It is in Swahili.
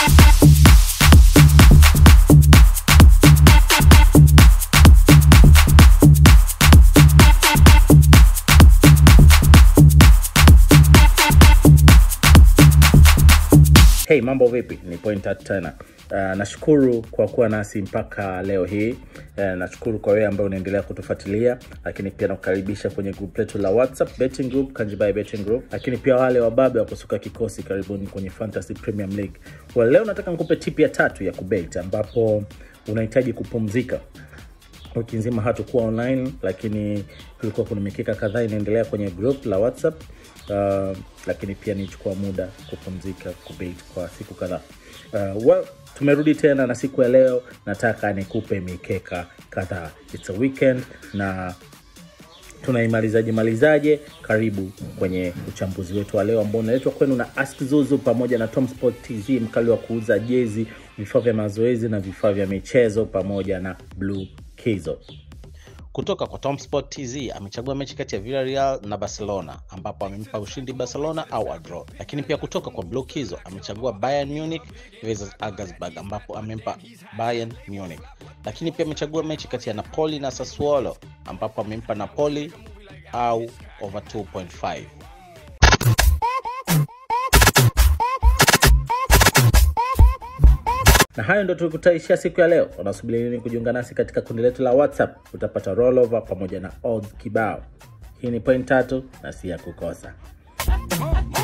Hey, mambo vipi? Ni point tatu tena. Uh, nashukuru kwa kuwa nasi mpaka leo hii. Uh, nashukuru kwa wewe ambaye unaendelea kutufuatilia, lakini pia nakukaribisha kwenye group letu la WhatsApp betting group, Kanjibai betting group, lakini pia wale wababe wa kusuka kikosi, karibuni kwenye Fantasy Premier League. Well, leo nataka nikupe tip ya tatu ya kubet ambapo unahitaji kupumzika wiki nzima hatukuwa online lakini kulikuwa kuna mikeka kadhaa inaendelea kwenye group la whatsapp uh, lakini pia nichukua muda kupumzika kubait kwa siku kadhaa uh, well, tumerudi tena na siku ya leo nataka nikupe mikeka kadhaa its a weekend na tunaimalizaje malizaje karibu kwenye uchambuzi wetu wa leo ambao unaletwa kwenu na ask zuzu pamoja na tom sport tz mkali wa kuuza jezi vifaa vya mazoezi na vifaa vya michezo pamoja na blue kizo kutoka kwa Tomsport TZ amechagua mechi kati ya Villarreal na Barcelona ambapo amempa ushindi Barcelona au a draw. Lakini pia kutoka kwa Blue Kizo amechagua Bayern Munich versus Augsburg ambapo amempa Bayern Munich. Lakini pia amechagua mechi kati ya Napoli na Sassuolo ambapo amempa Napoli au over 2.5. na hayo ndo tukutaishia siku ya leo unasubiri nini kujiunga nasi katika kundi letu la whatsapp utapata rollover pamoja na odds kibao hii ni point tatu na si ya kukosa Oh, oh.